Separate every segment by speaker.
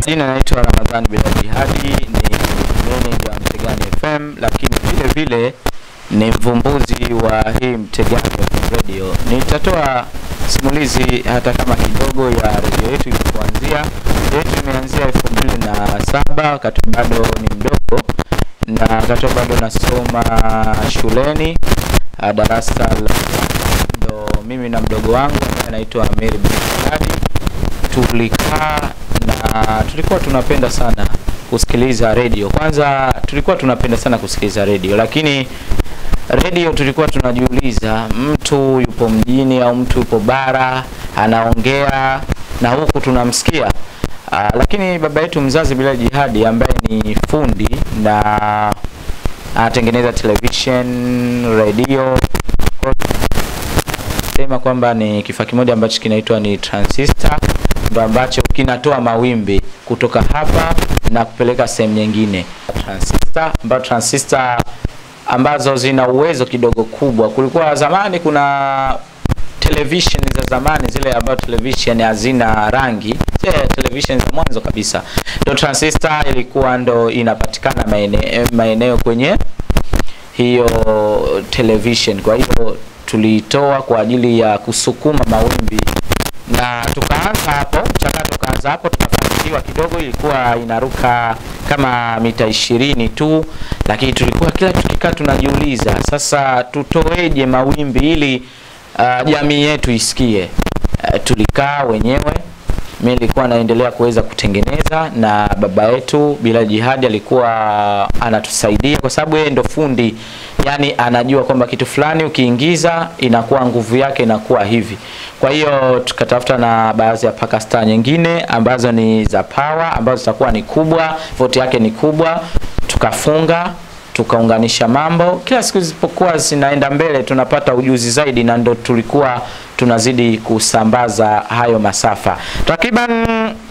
Speaker 1: Jina naitwa Ramadhani Bila Jihadi, ni meneja wa Mtegani FM, lakini vile vile ni mvumbuzi wa hii Mtegani FM Radio. Nitatoa simulizi hata kama kidogo ya redio yetu ilipoanzia. Redio yetu imeanzia elfu mbili na saba wakati bado ni mdogo, na wakati bado nasoma shuleni ah, darasa la ndo mimi na mdogo wangu ambaye anaitwa Amiri Bin Jihadi tulikaa na tulikuwa tunapenda sana kusikiliza redio. Kwanza tulikuwa tunapenda sana kusikiliza redio, lakini redio tulikuwa tunajiuliza, mtu yupo mjini au mtu yupo bara anaongea na huku tunamsikia. Aa, lakini baba yetu mzazi Bila Jihadi ambaye ni fundi na anatengeneza television, redio sema kwamba ni kifaa kimoja ambacho kinaitwa ni transistor ndo ambacho kinatoa mawimbi kutoka hapa na kupeleka sehemu nyingine. Transistor ambayo transistor ambazo zina uwezo kidogo kubwa. Kulikuwa zamani kuna television za zamani zile ambayo television hazina rangi, zile television za mwanzo kabisa, ndo transistor ilikuwa ndo inapatikana maene- maeneo kwenye hiyo television. Kwa hiyo tuliitoa kwa ajili ya kusukuma mawimbi na tukaanza hapo, mchakato ukaanza hapo, tukafanikiwa kidogo, ilikuwa inaruka kama mita ishirini tu, lakini tulikuwa kila tukikaa tunajiuliza sasa tutoeje mawimbi ili uh, jamii yetu isikie. Uh, tulikaa wenyewe mi nilikuwa naendelea kuweza kutengeneza na baba yetu Bila Jihadi alikuwa anatusaidia kwa sababu yeye ndo fundi, yani anajua kwamba kitu fulani ukiingiza inakuwa nguvu yake inakuwa hivi. Kwa hiyo tukatafuta na baadhi ya paka star nyingine ambazo ni za power ambazo zitakuwa ni kubwa, voti yake ni kubwa, tukafunga tukaunganisha mambo. Kila siku zilipokuwa zinaenda mbele, tunapata ujuzi zaidi, na ndo tulikuwa tunazidi kusambaza hayo masafa. Takriban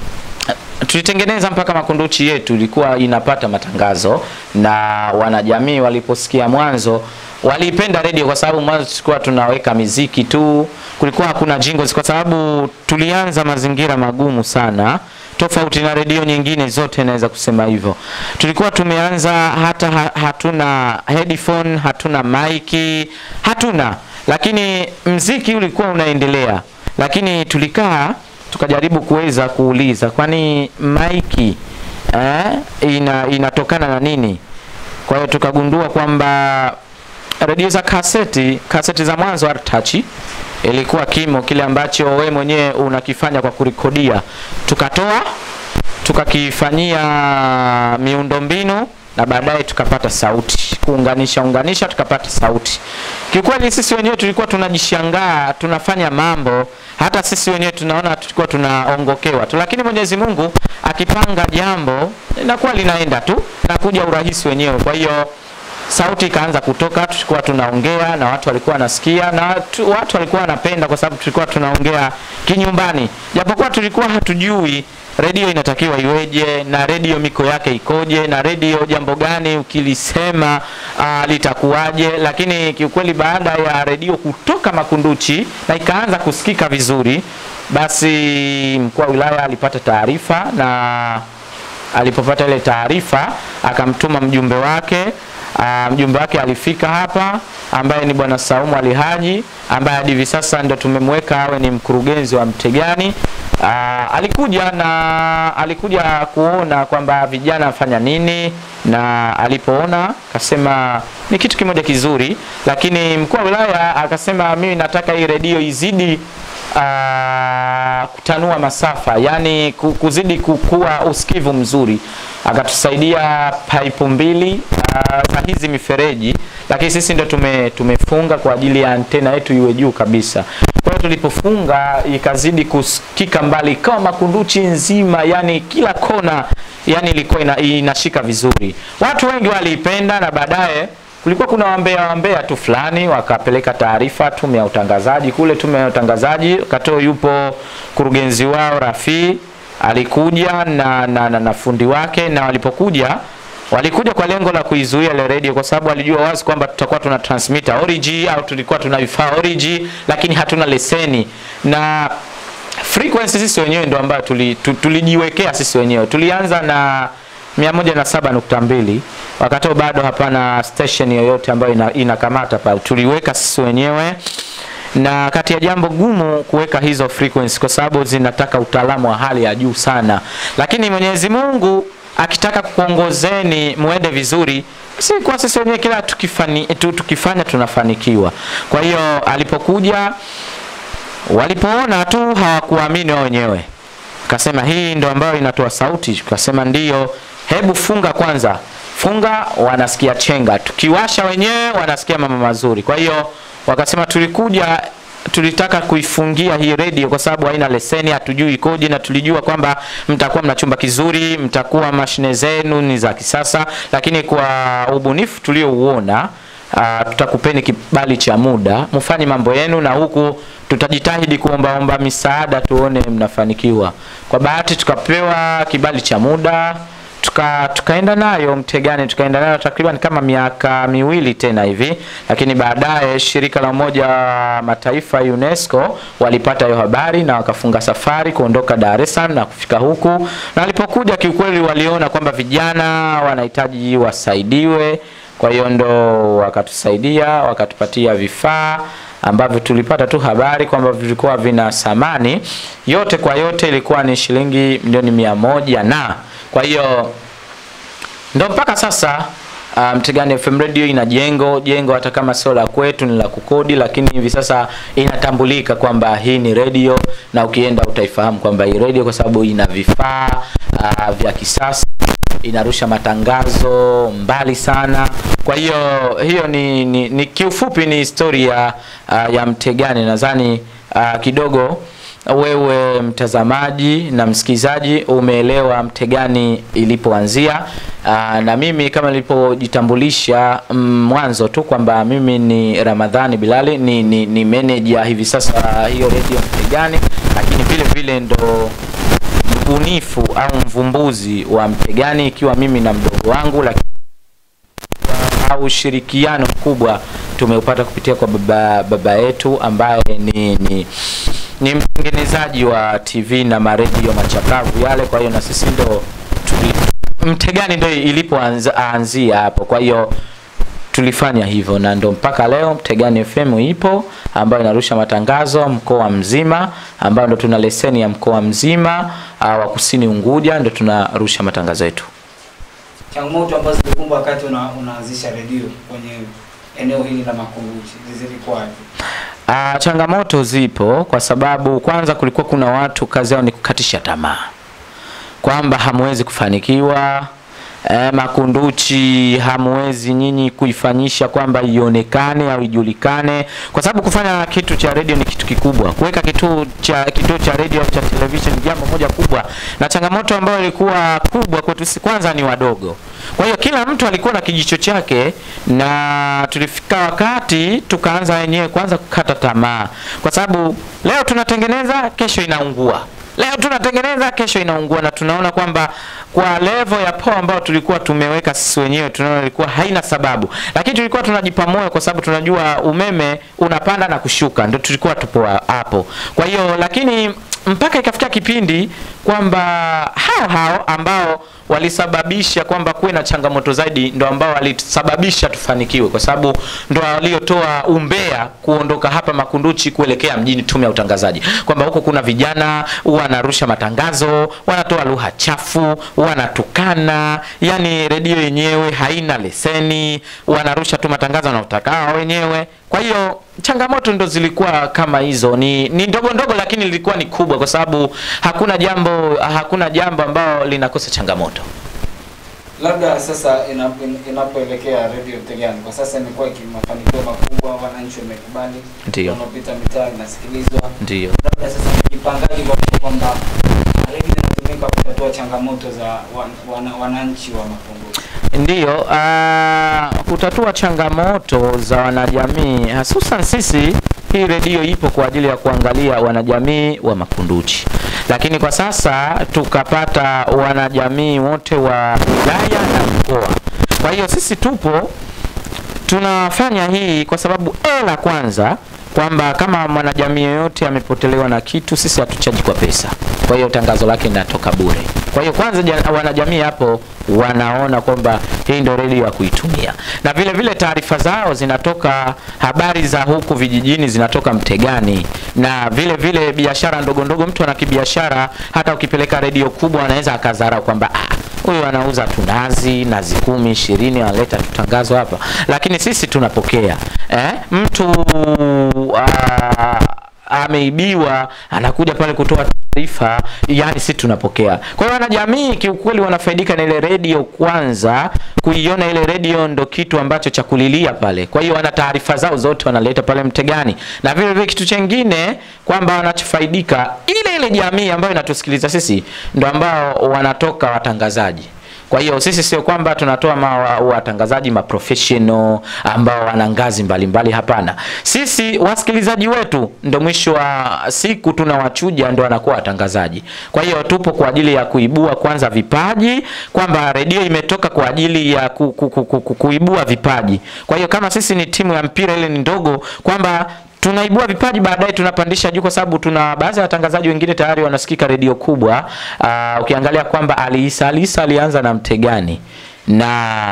Speaker 1: tulitengeneza mpaka makunduchi yetu ilikuwa inapata matangazo, na wanajamii waliposikia mwanzo waliipenda redio kwa sababu mwanzo tulikuwa tunaweka miziki tu, kulikuwa hakuna jingles, kwa sababu tulianza mazingira magumu sana tofauti na redio nyingine zote, naweza kusema hivyo. Tulikuwa tumeanza hata ha, hatuna headphone, hatuna maiki, hatuna, lakini mziki ulikuwa unaendelea, lakini tulikaa tukajaribu kuweza kuuliza kwani maiki eh, ina, inatokana na nini? Kwa hiyo tukagundua kwamba redio za kaseti, kaseti za mwanzo hard touch ilikuwa kimo kile ambacho we mwenyewe unakifanya kwa kurekodia, tukatoa tukakifanyia miundombinu na baadaye tukapata sauti, kuunganisha unganisha tukapata sauti. Kiukweli sisi wenyewe tulikuwa tunajishangaa, tunafanya mambo hata sisi wenyewe tunaona tulikuwa tunaongokewa tu, lakini Mwenyezi Mungu akipanga jambo inakuwa linaenda tu, nakuja urahisi wenyewe. Kwa hiyo sauti ikaanza kutoka, tulikuwa tunaongea na watu walikuwa wanasikia na watu, watu walikuwa wanapenda kwa sababu tulikuwa tunaongea kinyumbani, japokuwa tulikuwa hatujui redio inatakiwa iweje na redio miko yake ikoje na redio jambo gani ukilisema uh, litakuwaje. Lakini kiukweli baada ya redio kutoka Makunduchi na ikaanza kusikika vizuri, basi mkuu wa wilaya alipata taarifa na alipopata ile taarifa akamtuma mjumbe wake. Uh, mjumbe wake alifika hapa ambaye ni bwana Saumu Ali Haji ambaye hadi hivi sasa ndo tumemweka awe ni mkurugenzi wa Mtegani. Uh, alikuja na alikuja kuona kwamba vijana wafanya nini, na alipoona akasema ni kitu kimoja kizuri, lakini mkuu wa wilaya akasema mimi nataka hii redio izidi uh, kutanua masafa, yani ku- kuzidi kukua usikivu mzuri. Akatusaidia paipu mbili uh, na hizi mifereji, lakini sisi ndo tume, tumefunga kwa ajili ya antena yetu iwe juu kabisa. Kwa hiyo tulipofunga ikazidi kusikika mbali kama Makunduchi nzima, yani kila kona, yani ilikuwa ina, inashika vizuri. Watu wengi waliipenda na baadaye kulikuwa kuna wambea wambea tu fulani wakapeleka taarifa tume ya utangazaji kule. Tume ya utangazaji wakatoa, yupo kurugenzi wao Rafi alikuja na, na, na, na fundi wake, na walipokuja walikuja kwa lengo la kuizuia ile redio, kwa sababu walijua wazi kwamba tutakuwa tuna transmitter origi au tulikuwa tuna vifaa origi, lakini hatuna leseni na frequency sisi wenyewe ndo ambayo tuli, tu- tulijiwekea sisi wenyewe. Tulianza na 107.2 wakati huo bado hapana station yoyote ambayo ina, inakamata pale, tuliweka sisi wenyewe na kati ya jambo gumu kuweka hizo frequency kwa sababu zinataka utaalamu wa hali ya juu sana, lakini Mwenyezi Mungu akitaka kuongozeni muende vizuri, si kwa sisi wenyewe kila tukifani, tu, tukifanya tunafanikiwa. Kwa hiyo alipokuja walipoona tu hawakuamini wao wenyewe, kasema hii ndo ambayo inatoa sauti. Tukasema ndiyo, hebu funga kwanza, funga, wanasikia chenga, tukiwasha wenyewe wanasikia mambo mazuri. Kwa hiyo wakasema tulikuja tulitaka kuifungia hii redio kwa sababu haina leseni, hatujui ikoje, na tulijua kwamba mtakuwa mna chumba kizuri, mtakuwa mashine zenu ni za kisasa, lakini kwa ubunifu tuliouona Uh, tutakupeni kibali cha muda mfanye mambo yenu, na huku tutajitahidi kuombaomba misaada tuone mnafanikiwa. Kwa bahati tukapewa kibali cha muda tuka, tukaenda nayo Mtegani, tukaenda nayo takriban kama miaka miwili tena hivi, lakini baadaye shirika la Umoja wa Mataifa UNESCO walipata hiyo habari na wakafunga safari kuondoka Dar es Salaam na kufika huku, na walipokuja kiukweli waliona kwamba vijana wanahitaji wasaidiwe kwa hiyo ndo wakatusaidia wakatupatia vifaa ambavyo tulipata tu habari kwamba vilikuwa vina thamani yote kwa yote ilikuwa ni shilingi milioni mia moja na kwa hiyo ndo mpaka sasa uh, Mtegani FM Radio ina jengo jengo, hata kama sio la kwetu, ni la kukodi, lakini hivi sasa inatambulika kwamba hii ni radio, na ukienda utaifahamu kwamba hii radio kwa sababu ina vifaa uh, vya kisasa inarusha matangazo mbali sana. Kwa hiyo hiyo ni, ni, ni kiufupi ni historia uh, ya Mtegani. Nadhani uh, kidogo wewe mtazamaji na msikilizaji umeelewa Mtegani ilipoanzia. Aa, na mimi kama nilipojitambulisha mm, mwanzo tu kwamba mimi ni Ramadhani Bilali ni, ni, ni manager hivi sasa hiyo redio Mtegani, lakini vile vile ndo mbunifu au mvumbuzi wa Mtegani ikiwa mimi na mdogo wangu, lakini au ushirikiano mkubwa tumeupata kupitia kwa baba, baba yetu ambaye ni, ni ni mtengenezaji wa TV na maredio machakavu yale. Kwa hiyo na sisi ndo tuli, Mtegani ndo ilipoanzia hapo. Kwa hiyo tulifanya hivyo na ndo mpaka leo Mtegani FM ipo ambayo inarusha matangazo mkoa mzima, ambayo ndo tuna leseni ya mkoa mzima uh, wa Kusini Unguja, ndo tunarusha matangazo yetu.
Speaker 2: Changamoto ambazo zilikumba wakati una, unaanzisha redio kwenye eneo hili la Makunduchi zilikuwaje?
Speaker 1: Uh, changamoto zipo kwa sababu kwanza kulikuwa kuna watu kazi yao ni kukatisha tamaa kwamba hamwezi kufanikiwa eh, Makunduchi hamwezi nyinyi kuifanyisha kwamba ionekane au ijulikane, kwa sababu kufanya kitu cha redio ni kitu kikubwa. Kuweka kituo cha kituo cha redio cha television ni jambo moja kubwa, na changamoto ambayo ilikuwa kubwa kwetu sisi kwanza ni wadogo. Kwa hiyo kila mtu alikuwa na kijicho chake, na tulifika wakati tukaanza wenyewe kwanza kukata tamaa, kwa sababu leo tunatengeneza, kesho inaungua leo tunatengeneza kesho inaungua, na tunaona kwamba kwa level ya poa ambayo tulikuwa tumeweka sisi wenyewe, tunaona ilikuwa haina sababu, lakini tulikuwa tunajipa moyo kwa sababu tunajua umeme unapanda na kushuka, ndio tulikuwa tupo hapo. Kwa hiyo lakini mpaka ikafikia kipindi kwamba hao hao ambao walisababisha kwamba kuwe na changamoto zaidi ndo ambao walisababisha tufanikiwe, kwa sababu ndo waliotoa umbea kuondoka hapa Makunduchi kuelekea mjini Tume ya Utangazaji, kwamba huko kuna vijana wanarusha matangazo, wanatoa lugha chafu, wanatukana, yani redio yenyewe haina leseni, wanarusha tu matangazo wanaotakao wenyewe. Kwa hiyo changamoto ndo zilikuwa kama hizo, ni, ni ndogo ndogo, lakini lilikuwa ni kubwa, kwa sababu hakuna jambo hakuna jambo ambalo linakosa changamoto.
Speaker 2: Labda sasa ina- in- inapoelekea redio Mtegani kwa sasa imekuwa iki mafanikio makubwa, wananchi wamekubali,
Speaker 1: Ndio.
Speaker 2: wanaopita mitaa inasikilizwa.
Speaker 1: Ndio.
Speaker 2: Labda sasa mjipangaji kwa kwamba redio inatumika kutatua changamoto za wan, wana, wananchi wa Makunduchi.
Speaker 1: Ndiyo, uh, kutatua changamoto za wanajamii, hususan sisi, hii redio ipo kwa ajili ya kuangalia wanajamii wa Makunduchi, lakini kwa sasa tukapata wanajamii wote wa wilaya na mkoa. Kwa hiyo sisi tupo tunafanya hii kwa sababu e, la kwanza kwamba kama mwanajamii yoyote amepotelewa na kitu, sisi hatuchaji kwa pesa. Kwa hiyo tangazo lake linatoka bure. Kwa hiyo kwanza ja- wanajamii hapo wanaona kwamba hii ndio redio ya kuitumia, na vile vile taarifa zao zinatoka, habari za huku vijijini zinatoka Mtegani, na vile vile biashara ndogo ndogo, mtu ana kibiashara, hata ukipeleka redio kubwa anaweza akadharau kwamba ah, huyu anauza tu nazi nazi kumi ishirini analeta tu tangazo hapa, lakini sisi tunapokea eh? mtu ah, ameibiwa anakuja pale kutoa taarifa, yani sisi tunapokea. Kwa hiyo wanajamii kiukweli wanafaidika na ile redio kwanza, kuiona ile redio ndo kitu ambacho cha kulilia pale. Kwa hiyo wana taarifa zao zote wanaleta pale Mtegani, na vile vile kitu chengine kwamba wanachofaidika ile ile jamii ambayo inatusikiliza sisi ndo ambao wanatoka watangazaji kwa hiyo sisi sio kwamba tunatoa ma, wa- watangazaji maprofessional ambao wana ngazi mbalimbali, hapana. Sisi wasikilizaji wetu ndo mwisho wa siku tunawachuja, ndo wanakuwa watangazaji. Kwa hiyo tupo kwa ajili ya kuibua kwanza vipaji, kwamba redio imetoka kwa ajili ya ku, ku, ku, ku, ku, kuibua vipaji. Kwa hiyo kama sisi ni timu ya mpira ile ni ndogo, kwamba tunaibua vipaji baadaye tunapandisha juu, kwa sababu tuna baadhi ya watangazaji wengine tayari wanasikika redio kubwa. Uh, ukiangalia kwamba Ali Isa Ali Isa alianza na Mtegani na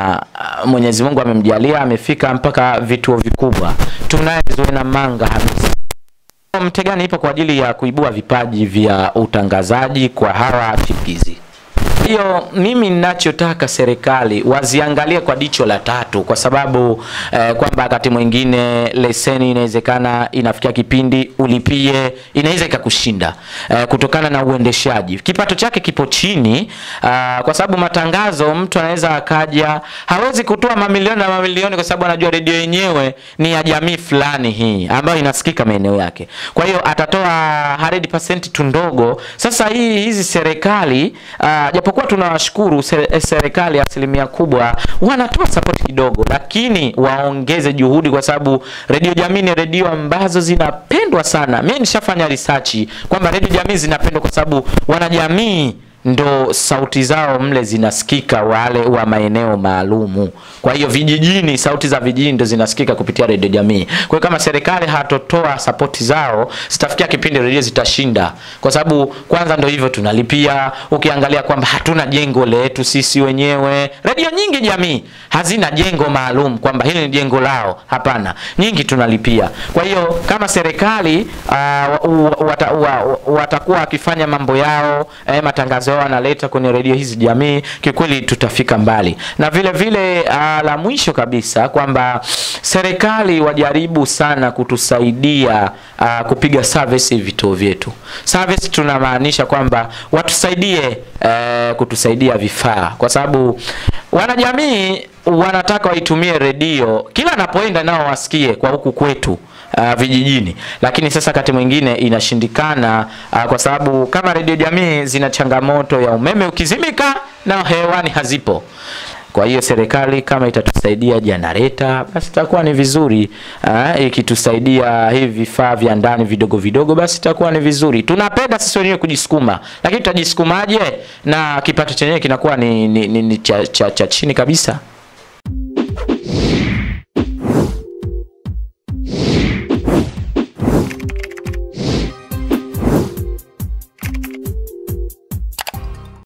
Speaker 1: ah, Mwenyezi Mungu amemjalia amefika mpaka vituo vikubwa. Tunaye Zuena Manga Hamisi Mtegani ipo kwa ajili ya kuibua vipaji vya utangazaji kwa hawa chipukizi. Hiyo mimi ninachotaka serikali waziangalie kwa jicho la tatu, kwa sababu eh, kwamba wakati mwingine leseni inawezekana inafikia kipindi ulipie, inaweza ikakushinda eh, kutokana na uendeshaji, kipato chake kipo chini ah, kwa sababu matangazo, mtu anaweza akaja, hawezi kutoa mamilioni na mamilioni, kwa sababu anajua redio yenyewe ni ya jamii fulani hii ambayo inasikika maeneo yake, kwa hiyo atatoa 100% tu ndogo. Sasa hii hizi serikali ah, japokuwa tunawashukuru se- serikali asilimia kubwa wanatoa support kidogo, lakini waongeze juhudi, kwa sababu redio jamii ni redio ambazo zinapendwa sana. Mimi nishafanya research kwamba redio jamii zinapendwa kwa sababu wanajamii ndo sauti zao mle zinasikika wale wa maeneo maalumu. Kwa hiyo vijijini, sauti za vijijini ndo zinasikika kupitia redio jamii. Kwa hiyo kama serikali hatotoa sapoti zao, zitafikia kipindi redio zitashinda, kwa sababu kwanza ndo hivyo tunalipia. Ukiangalia kwamba hatuna jengo letu sisi wenyewe, redio nyingi jamii hazina jengo maalum kwamba hili ni jengo lao, hapana, nyingi tunalipia. Kwa hiyo kama serikali uh, wata, wa, watakuwa wakifanya mambo yao eh, matangazo yao wanaleta kwenye redio hizi jamii, kikweli tutafika mbali. Na vile vile uh, la mwisho kabisa kwamba serikali wajaribu sana kutusaidia uh, kupiga service vituo vyetu. Service tunamaanisha kwamba watusaidie uh, kutusaidia vifaa, kwa sababu wanajamii wanataka waitumie redio kila anapoenda nao wasikie kwa huku kwetu uh, vijijini, lakini sasa wakati mwingine inashindikana uh, kwa sababu kama redio jamii zina changamoto ya umeme ukizimika na hewani hazipo. Kwa hiyo serikali kama itatusaidia janareta, basi itakuwa ni vizuri. Uh, ikitusaidia hivi vifaa vya ndani vidogo vidogo, basi itakuwa ni vizuri. Tunapenda sisi wenyewe kujisukuma, lakini tutajisukumaje na kipato chenyewe kinakuwa ni, ni, ni, ni cha, cha, cha chini kabisa.